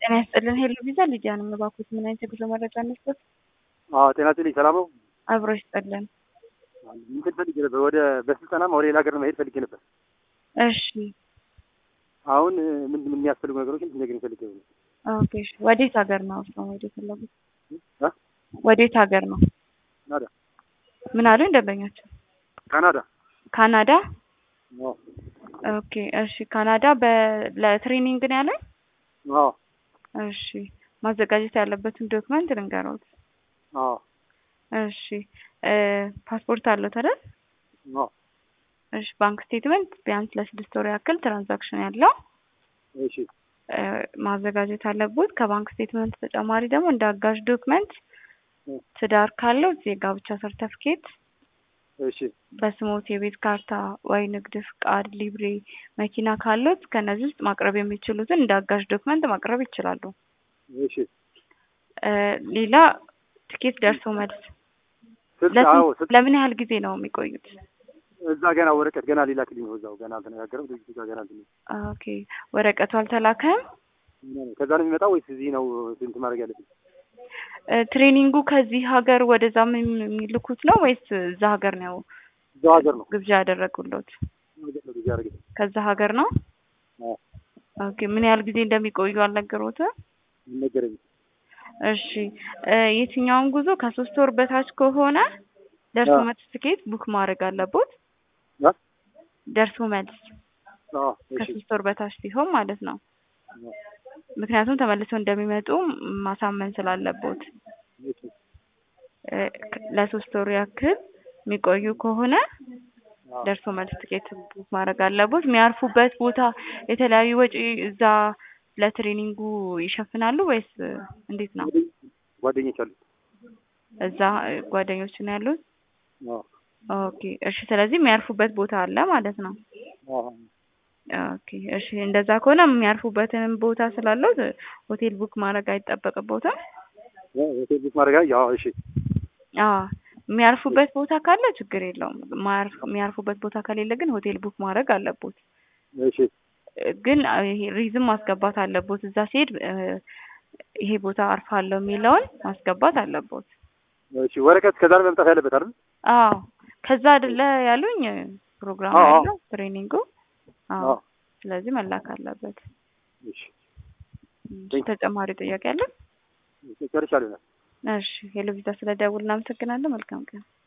ጤና ይስጥልን ሄሎ ቪዛ ሊዲያ ነው የምባኩት። ምን አይነት የጉዞ መረጃ እንስጠት? አዎ ጤና ይስጥልኝ። ሰላም ነው? አብሮ ይስጥልን። እንትን ፈልጌ ነበር፣ ወደ በስልጠናም ወደ ሌላ ሀገር መሄድ ፈልጌ ነበር። እሺ አሁን ምን ምን የሚያስፈልጉ ነገሮችን እንድትነግሪኝ ፈልጌ ነው። ኦኬ እሺ። ወዴት ሀገር ነው እርስዎ መሄድ የፈለጉት? እ? ወዴት ሀገር ነው? ካናዳ ምን አሉኝ ደንበኛቸው? ካናዳ። ካናዳ። አዎ ኦኬ እሺ። ካናዳ በ ለትሬኒንግ ነው ያለኝ? አዎ እሺ። ማዘጋጀት ያለበትን ዶክመንት ልንገሮት። አዎ እሺ እ ፓስፖርት አለዎት አይደል? አዎ እሺ። ባንክ ስቴትመንት ቢያንስ ለስድስት ወር ያክል ትራንዛክሽን ያለው እሺ እ ማዘጋጀት አለቦት። ከባንክ ስቴትመንት ተጨማሪ ደግሞ እንደ አጋዥ ዶክመንት እ ትዳር ካለው የጋብቻ ሰርተፍኬት፣ እሺ በስሞት የቤት ካርታ ወይ ንግድ ፍቃድ፣ ሊብሬ፣ መኪና ካሉት ከነዚህ ውስጥ ማቅረብ የሚችሉትን እንደ አጋዥ ዶክመንት ማቅረብ ይችላሉ። እሺ እ ሌላ ትኬት ደርሶ መልስ ስልክ ለስንት- አዎ ስልክ ለምን ያህል ጊዜ ነው የሚቆዩት? እዛ ገና ወረቀት ገና ሊላክልኝ ነው። እዛው ገና አልተነጋገረም። ድርጅቱ ጋር ገና እንትን ኦኬ ወረቀቱ አልተላከም። ነው። ከዛ ነው የሚመጣው ወይስ እዚህ ነው እንትን ማድረግ ያለብኝ? እ ትሬኒንጉ ከዚህ ሀገር ወደዛም የሚልኩት ነው ወይስ እዛ ሀገር ነው እዛው ሀገር ነው ግብዣ ያደረጉሎት? ሀገር ነው እዚህ ያደረገኝ። ከዛ ሀገር ነው። አዎ ኦኬ ምን ያህል ጊዜ እንደሚቆዩ አልነገሮትም? አልነገረኝም። እሺ እ የትኛውም ጉዞ ከሶስት ወር በታች ከሆነ ደርሶ አዎ። መልስ ትኬት ቡክ ማድረግ አለቦት። አ? ደርሶ መልስ አዎ እሺ ከሶስት ወር በታች ሲሆን ማለት ነው። አዎ ምክንያቱም ተመልሰው እንደሚመጡ ማሳመን ስላለቦት እሺ እ ለሶስት ወር ያክል የሚቆዩ ከሆነ አዎ ደርሶ መልስ ትኬት ቡክ ማድረግ አለቦት። የሚያርፉበት ቦታ የተለያዩ ወጪ እዛ ለትሬኒንጉ ይሸፍናሉ ወይስ እንዴት ነው? ጓደኞች አሉ። እዛ እ ጓደኞች ነው ያሉት? አዎ ኦኬ እሺ። ስለዚህ የሚያርፉበት ቦታ አለ ማለት ነው። አዎ ኦኬ እሺ። እንደዛ ከሆነ የሚያርፉበትንም ቦታ ስላለው ሆቴል ቡክ ማድረግ አይጠበቅቦትም። ሆቴል ቡክ ማድረግ ያው እሺ አዎ የሚያርፉበት ቦታ ካለ ችግር የለውም። ማያርፍ የሚያርፉበት ቦታ ከሌለ ግን ሆቴል ቡክ ማድረግ አለቦት። እሺ እ ግን አ ይሄ ሪዝም ማስገባት አለቦት። እዛ ሲሄድ እ ይሄ ቦታ አርፋለሁ የሚለውን ማስገባት አለቦት። እሺ ወረቀት ከዛ ነው መምጣት ያለበት አይደል? አዎ ከዛ አይደለ ያሉኝ ፕሮግራም አዎ፣ አዎ። ያለው ትሬኒንጉ። አዎ አዎ ስለዚህ መላክ አለበት። እሺ እሺ፣ ተጨማሪ ጥያቄ አለ? ጨርሻለሁ። እሺ ሄሎ ቪዛ ስለደውል እናመሰግናለን። መልካም ቀን።